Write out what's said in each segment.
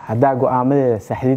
haddaa go-aamadeeda saxdid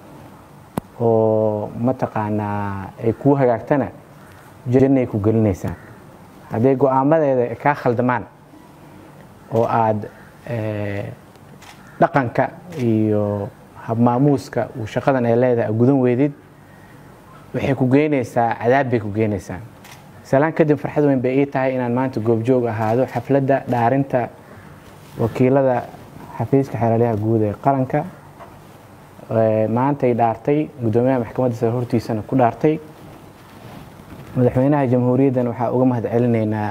oo mataqaanaa ay kuu hagaagtana jannay ku gelinaysaa hadday go-aamadeeda kaa khaldamaan oo aad dhaqanka iyo habmaamuuska uu shaqadan ay leedahay gudan weydid waxay ku geynaysaa cadaab bay ku geynaysaa salaan kadib farxad weyn bay ii tahay inaan maanta goobjoog ahaado xafladda dhaarinta wakiilada xafiiska xeelaliyaha guud ee qaranka maantay dhaartay guddoomiyaha maxkamadda sare hortiisana ku dhaartay madaxweynaha jamhuuriyaddan waxaa uga mahad celinaynaa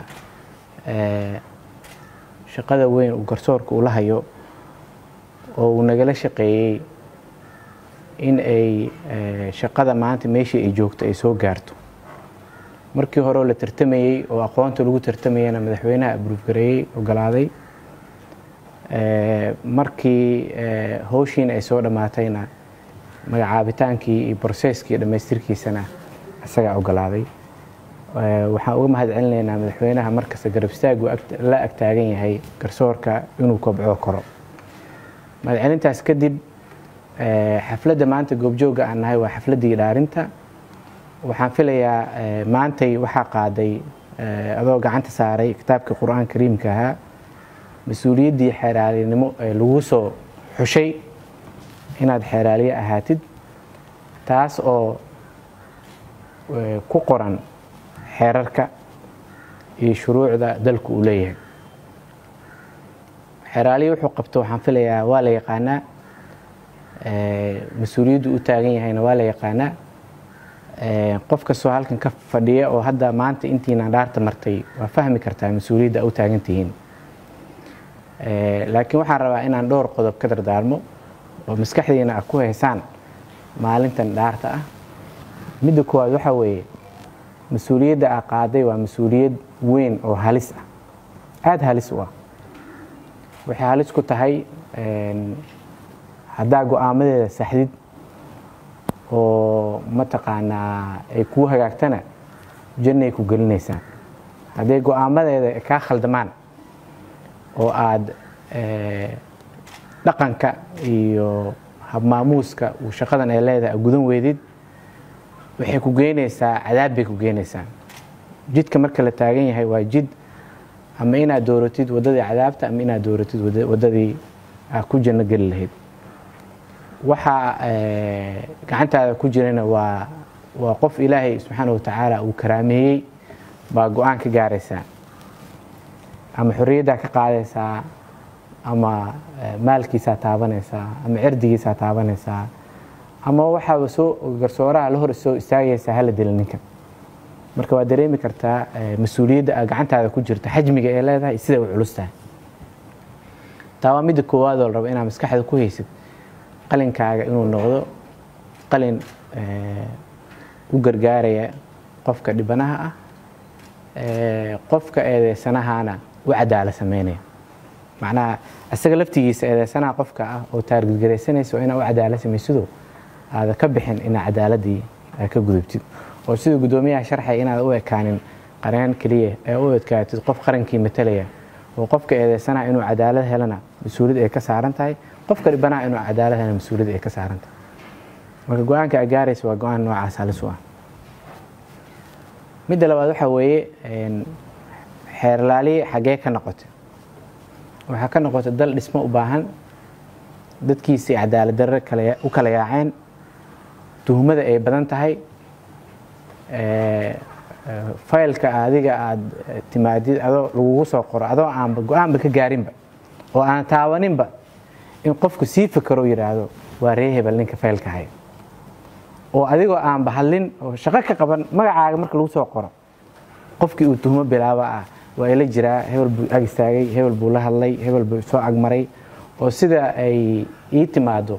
shaqada weyn uu garsoorka ula hayo oo uu nagala shaqeeyey in ay shaqada maanta meeshii ay joogto ay soo gaarto markii hore oo la tartamayey oo aqoonta lagu tartamayana madaxweynaha abruufgareeyey ogolaaday markii howshiina ay soo dhammaatayna magacaabitaankii iyo broseskii dhammaystirkiisana isagaa ogolaaday waxaan uga mahad celinaynaa madaxweynaha markasta garab istaagu la agtaagan yahay garsoorka inuu kobco koro mahadcelintaas kadib xafladda maanta goobjooga aan nahay waa xafladdii dhaarinta waxaan filayaa maantay waxaa qaaday adoo gacanta saaray kitaabka qur-aan kariimka ahaa mas-uuliyaddii xeeraalinimo ee lagu soo xushay inaad xeeraaliye ahaatid taas oo ku qoran xeerarka iyo shuruucda dalku uu leeyahay xeeraaliye wuxuu qabto waxaan filayaa waa la yaqaanaa mas-uuliyaddu u taagan yahayna waa la yaqaanaa qof kastoo halkan ka fadhiya oo hadda maanta intiina dhaarta martay waa fahmi kartaa mas-uuliyadda u taagan tihiin laakiin waxaan rabaa inaan dhowr qodob ka dardaarmo oo maskaxdiina a ku haysaan maalintan dhaarta ah midda koowaad waxaa weeye mas-uuliyadda a qaaday waa mas-uuliyad weyn oo halis ah aada halis u ah waxay halis ku tahay haddaa go-aamadeeda saxdid oo mataqaanaa ay kuu hagaagtana jannay ku gelinaysaa hadday go-aamadeeda kaa khaldamaan oo aad dhaqanka iyo habmaamuuska uu shaqadan ay leedahay gudan weydid waxay ku geynaysaa cadaab bay ku geynaysaa jidka marka la taagan yahay waa jid ama inaad dooratid waddadii cadaabta ama inaad dooratid waddadii aad ku janno geli lahayd waxaa gacantaada ku jirana waa waa qof ilaahay subxaana watacaala uu karaameeyey baa go-aan ka gaaraysaa ama xorriyaddaa ka qaadaysaa ama maalkiisaa taabanaysaa ama cirdigiisaa taabanaysaa ama waxaaba soo garsooraha la hor soo istaagaysaa hala dila ninkan marka waad dareemi kartaa mas-uuliyadda a gacantaada ku jirta xajmiga ee leedahay siday u culus tahay taa waa midda koowaadoo la rabo inaad maskaxda ku haysid qalinkaaga inuu noqdo qalin u gargaaraya qofka dhibanaha ah qofka eedeysanahana u cadaala sameynaya macnaha isaga laftigiisa eedeysanaha qofka ah oo taargidgaraysanaysa waa inaa u cadaala samaysido aada ka bixin inaa cadaaladii ka gudubtid oo sida guddoomiyaha sharxay inaad u ekaanin qareen keliya ee u adkaatid qof qarankii matalaya oo qofka eedeysanaha inuu cadaalad helana mas-uuliyad ay ka saaran tahay qofka dhibanaha inuu cadaalad helana mas-uuliyad ay ka saaran tahay marka go-aanka a gaaraysa waa go-aan noocaas halis u ah midda labaad waxaa weeye xeerlaaliye xaggee ka noqotay waxaa ka noqotay dal dhismo u baahan dadkiisii cadaalad darre u kala yaaceen tuhmada ay badan tahay faylka adiga aada timaadid adoo lagugu soo qoro adoo aanba go-aanba ka gaarinba oo aan taabaninba in qofku sii fakaro yidhaahdo waa ree hebel ninka faylka haya oo adigoo aanba hadlin oo shaqo ka qaban magacaaga marka lagu soo qoro qofkii uu tuhmo bilaaba ah waa ila jiraa hebel buu ag istaagay hebel buu la hadlay hebel buu soo agmaray oo sida ay ii timaado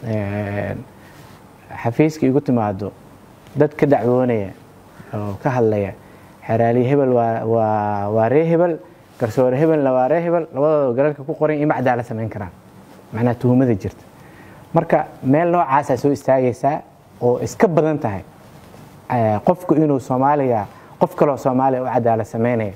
xafiiska igu timaado dad ka dacwoonaya oo ka hadlaya xeraaliye hebel waa ree hebel garsoore hebelna waa ree hebel labadooda galalka ku qoran ima cadaala samayn karaan macnaha tuhumada jirta marka meel noocaasaa soo istaagaysaa oo iska badan tahay qofku inuu soomaaliga qof kaloo soomaaliya u cadaala samaynaya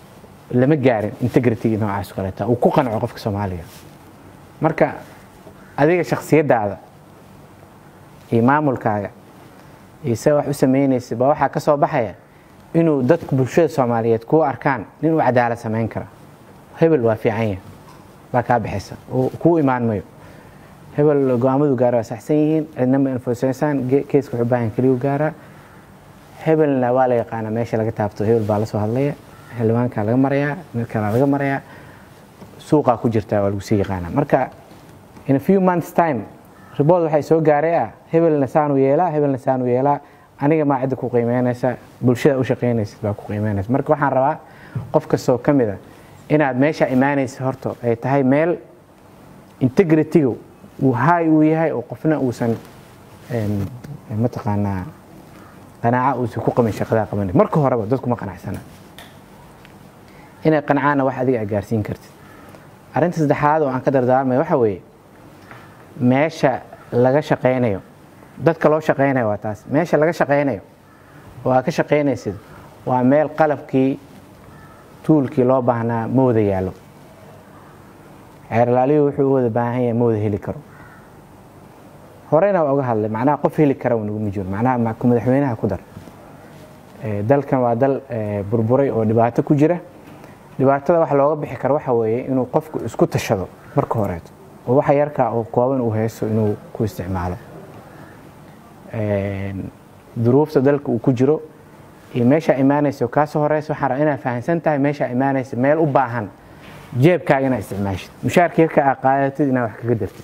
lama gaarin integrity noocaas kaleeta uu ku qanco qofka soomaaliga marka adiga shaksiyadaada iyo maamulkaaga iyo se wax u sameynaysa baa waxaa ka soo baxaya inuu dadku bulshada soomaaliyeed kuu arkaan nin uu cadaalad samayn kara hebel waa fiican yahay baa kaa bixisa kuu imaan mayo hebel go-aamadu gaara waa saxsan yihiin cidnama infosaysaan keeska wuxuu baahan keliyu gaaraa hebelna waa la yaqaanaa meesha laga taabto hebel baa la soo hadlaya xildhibaankaa laga marayaa mid kalaa laga marayaa suuqaa ku jirtaa waa lagu sii yaqaanaa marka in a few months time ribood waxay soo gaaray ah hebelna saanu yeelaa hebelna saanu yeelaa aniga maa cidda ku qiimeynaysa bulshada u shaqaynaysa baa ku qiimeynaysa marka waxaan rabaa qof kastoo ka mid a inaad meesha imaanaysa horta ay tahay meel integrity-ga uu haay uu yahay oo qofna uusan mataqaanaa qanaaca uusan ku qabin shaqadaa qabanay marka horeba dadku ma qanacsana inay qancaana wax adiga aad gaarsiin kartid arrinta saddexaad oo aan ka dardaarmaya waxa weeye meesha laga shaqaynayo dadka loo shaqaynayo waa taas meesha laga shaqaynayo oo aad ka shaqaynaysid waa meel qalabkii tuulkii loo baahnaa ma wada yaallo ceerlaaliyu wuxuu u wada baahan yahay ma wada heli karo horeyna waa uga hadlay macnaha qof heli kara naguma jiro macnaha madaxweynaha ku dar dalkan waa dal burburay oo dhibaato ku jira dhibaatada wax looga bixi karo waxa weeye inuu qofku isku tashado marka horeeto oo waxa yarkaa oo kooban uu haysto inuu ku isticmaalo duruufta dalka uu ku jiro iyo meeshaa imaanaysa oo kaasoo horeysa waxaan rabaa inaad fahamsan tahay meeshaa imaanaysa meel u baahan jeebkaaga inaad isticmaashid mushaarka yarka aa qaadatid inaad wax kaga dartid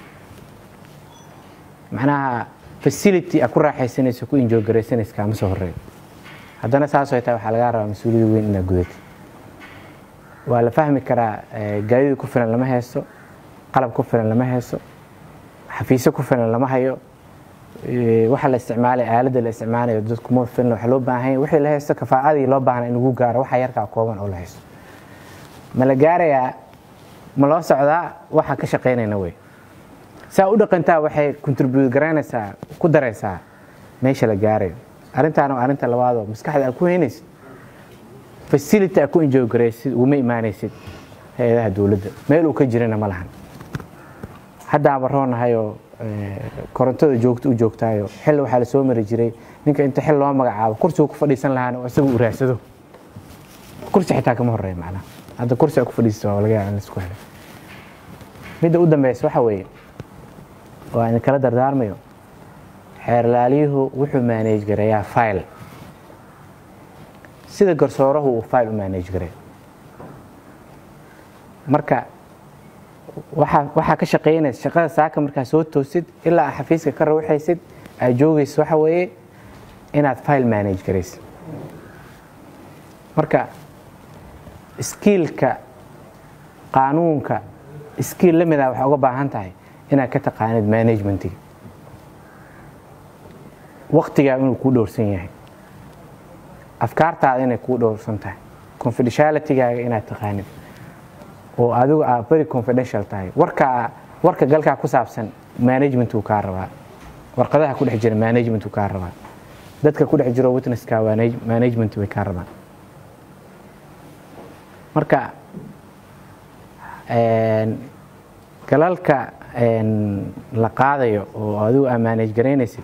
macnaha facility aad ku raaxaysanayso ku injogaraysanaysa kaama soo horeeyo haddana saasoo tahay waxaa lagaa rabaa mas-uuliyada weyn inaad gudatid waa la fahmi karaa gaadida ku filan lama haysto qalab ku filan lama haysto xafiisyo ku filan lama hayo waxa la isticmaalay aaladda la isticmaalayo dadku ma filan waxa loo baahan yahay wixii la haysto kafaa'adii loo baahna in lagu gaaro waxa yarkaa kooban oo la haysto ma la gaarayaa ma loo socdaa waxa ka shaqaynayna wey saa u dhaqantaa waxay contribute garaynaysaa ku daraysaa meesha la gaarayo arrintaana waa arrinta labaadoo maskaxda aad ku heynaysid facility aad ku enjoy garaysid uguma imaanaysid hay-adaha dowladda meel uu ka jirana ma lahan haddaaba roonahayoo korontada joogto u joogtaayo xilli waxaa la soo mari jiray ninka inta xil loo magacaabo kursigu ku fadhiisan lahaana oo isagu u raadsado kursi xitaa kama horeeya macnaha hadda kursi aad ku fadhiisato waa laga yaaba in laisku helay midda u dambeysa waxa weeye oo aan idinkala dardaarmayo xeerlaaliyuhu wuxuu maaneej gareeyaa file sida garsoorahu uu file u maaneej gareeyo marka waxaa ka shaqaynaysa shaqada saaka markaa soo toosid ilaa aa xafiiska ka rawxaysid aad joogaysa waxa weeye inaad file manage garaysid marka skiilka qaanuunka skiil la mida waxaa uga baahan tahay inaad ka taqaanid managementiga waktigaa inuu kuu dhowrsan yahay afkaartaada inay kuu dhowrsan tahay confidentialitygaaga inaad taqaanid oo adigu aa very confidential tahay warka warka galkaa ku saabsan managementuu kaa rabaa warqadaha ku dhex jira managementuu kaa rabaa dadka ku dhex jiro witnesska management way kaa rabaan marka galalka la qaadayo oo adigu aa manage garaynaysid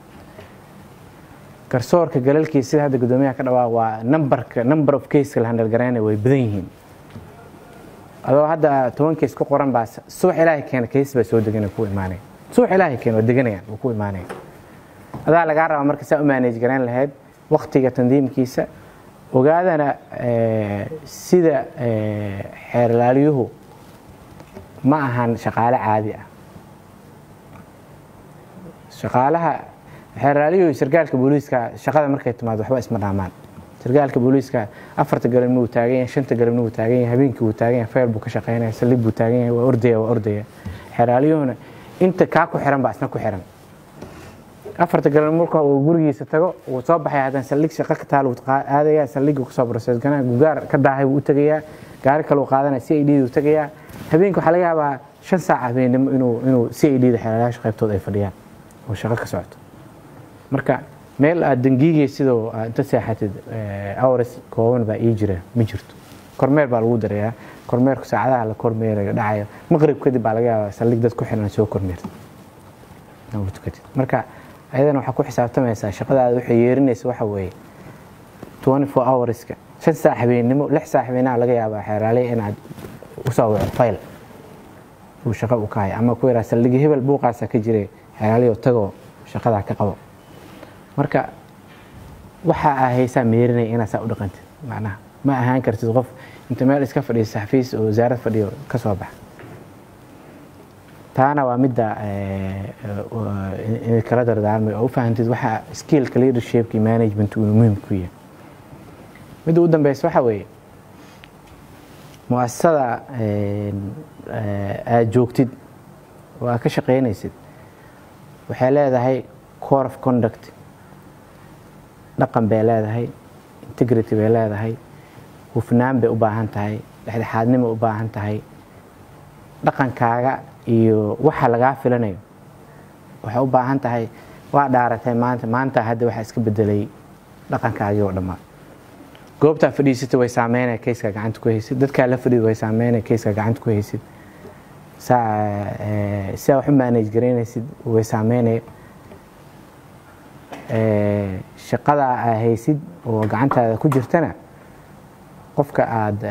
garsoorka galalkiisa sida hadda guddoomiyaha ka dhawaa waa numberka number of caseka la handal garaynaya way badan yihiin adoo hadda toban kees ku qoran baa subax ilaahay keena kees baa soo deganaya ku imaanaya subax ilaahay keena waa deganayaan waa ku imaanaya adaa lagaa rabaa marka saa u manage garayn lahayd waktiga tandiimkiisa ogaadana sida xeerlaaliyuhu ma ahan shaqaale caadi ah shaqaalaha xeerlaaliyuhu sargaalka booliiska shaqada markay timaado waxba isma dhaamaan sargaalka booliiska afarta galabni wuu taagan yahay shanta galabni wuu taagan yahay habeenkii wuu taagan yahay fayl buu ka shaqaynaya saldhig buu taagan yahay waa ordaya waa ordaya xeerlaaliyuhuna inta kaa ku xiran baa isna ku xiran afarta galabni marka uu gurigiisa tago wuu soo baxaya haddana saldhig shaqo ka taal wuu aadaya saldhigga kusoo process ganaa gugaar ka daahay wuu u tegayaa gaari kale uu qaadanaya c i d uu tegayaa habeenkii waxaa laga yaabaa shan saac habeenimo inuu inuu c i d da xeerlayaasha qaybtooda ay fadhiyaan oo shaqo ka socoto marka meel aad dangiigay sidoo inta seexatid awres kooban baa ii jira ma jirto kormeer baa lagu darayaa kormeerku saacadaha la kormeerayo dhacayo maqrib kadib baa laga yaabaa saldhig dad ku xiran soo kormeerta marka ayadana waxaa ku xisaabtamaysaa shaqadaada waxay yeerinaysa waxa weeye 24 hourska shan saac habeennimo lix saac habeenaha laga yaabaa xeeraale inaad usoo waco fayl uu shaqo u kahay ama ku yaraa saldhigi hebel buuqaasa ka jiray xeeraaliyo tagoo shaqadaa ka qabo marka waxa aa haysaa meerinaya inaad saa u dhaqantid macnaha ma ahaan kartid qof inta meel iska fadhiisa xafiis oo wasaarad fadhiyo ka soo baxa taana waa midda kala dardaarmay oo u fahantid waxa skillka leadershipka management uu muhiim ku yahay midda u dambeysa waxa weeye muasasada aad joogtid oo aad ka shaqaynaysid waxay leedahay core of conduct dhaqan bay leedahay integrity bay leedahay hufnaan bay u baahan tahay dhexdhexaadnimo u baahan tahay dhaqankaaga iyo waxa lagaa filanayo waxay u baahan tahay waa dhaaratay maanta maanta hadda waxaa iska bedelay dhaqankaagii oo dhammaa goobtaa fadhiisata way saameynaya kayskaa gacanta ku haysid dadkaa la fadhiid way saameynaya kayskaa gacanta ku haysid sidaa wax u manage garaynaysid way saameynaya shaqada aa haysid oo gacantaada ku jirtana qofka aada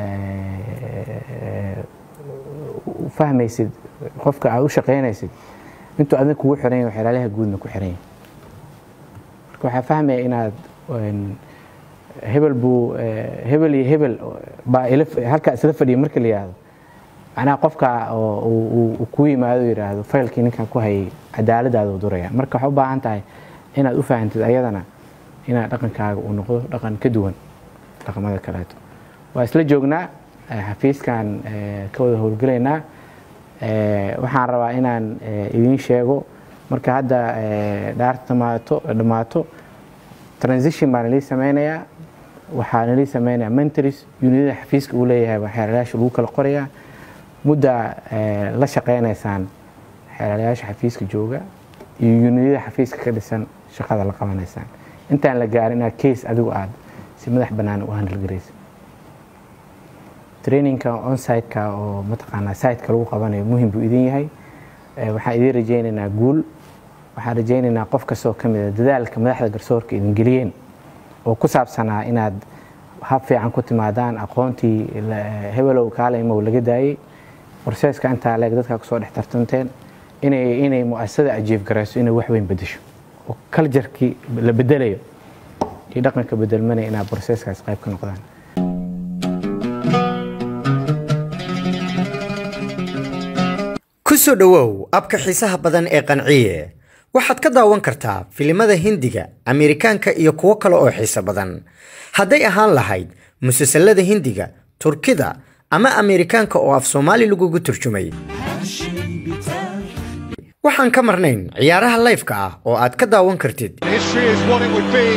fahmaysid qofka aad u shaqaynaysid intuu adin kugu xiran yahay xeelaalaha guudna ku xiran yahay marka waxaa fahmaya inaad hebel buu hebel iyo hebel baa halkaa isla fadhiya marka la yihahdo macnaha qofka uu ku yimaado yidhaahdo faylkii ninkan ku hayay cadaaladaada u duraya marka waxaa u baahan tahay inaad u fahantid ayadana inaad dhaqankaaga uu noqdo dhaqan ka duwan dhaqamada kaleeto waa isla joognaa xafiiskan ka wada howlgelaynaa waxaan rabaa inaan idiin sheego marka hadda dhaarta dhamaato dhammaato transition baa nalii sameynayaa waxaa nalii sameynayaa mentors unidada xafiiska uu leeyahay baa xeelalayaasha lagu kala qorayaa mudda la shaqeynaysaan xeelalayaasha xafiiska jooga iyo unidada xafiiska ka dhisan shaqada la qabanaysaan intaan la gaarin inaad case adigu aad si madax bannaan u handalgaraysa trainingka onsiteka oo mataqaanaa siteka lagu qabanayo muhim buu idin yahay waxaan idiin rajaynaynaa guul waxaan rajaynaynaa qof kastoo ka mida dadaalka madaxda garsoorka idin geliyeen oo ku saabsanaa inaad hab fiican ku timaadaan aqoontii hebelow kaaleymow laga daayey borseeska intaa leeg dadkaa kusoo dhex tartanteen inay inay muasasada ajiif garayso inay wax weyn bedesho oo kaljarkii la bedelayo iyo dhaqanka bedelmanaya inaad borseeskaas qayb ka noqdaan ku soo dhowow abka xiisaha badan ee qanciye waxaad ka daawan kartaa filimada hindiga ameerikaanka iyo kuwo kale oo xiiso badan hadday ahaan lahayd musalsalada hindiga turkida ama ameerikaanka oo af soomaali lagugu turjumay waxaan ka marnayn ciyaaraha layfka ah oo aad ka daawan kartid History is what it would be.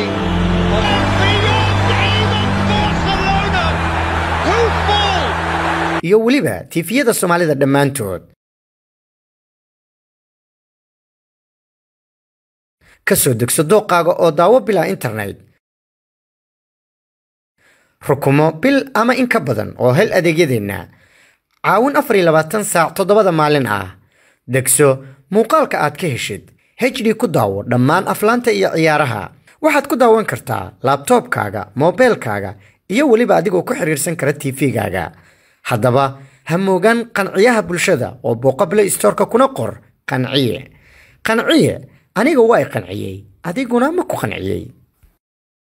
iyo weliba tiifiyada soomaalida dhammaantood ka soo degso dooqaaga oo daawo bilaa internet rukumo bil ama in ka badan oo hel adeegyadeenna caawin afar iyo labaatan saac toddobada maalin ah degso muuqaalka aad ka heshid hd ku daawo dhammaan aflaanta iyo ciyaaraha waxaad ku daawan kartaa laabtoobkaaga moobeelkaaga iyo weliba adigoo ku xiriirsan kara tv-gaaga haddaba ha moogaan qanciyaha bulshada oo booqa play storeka kuna qor qanciye qanciye aniga waa i qanciyey adiguna ma ku qanciyey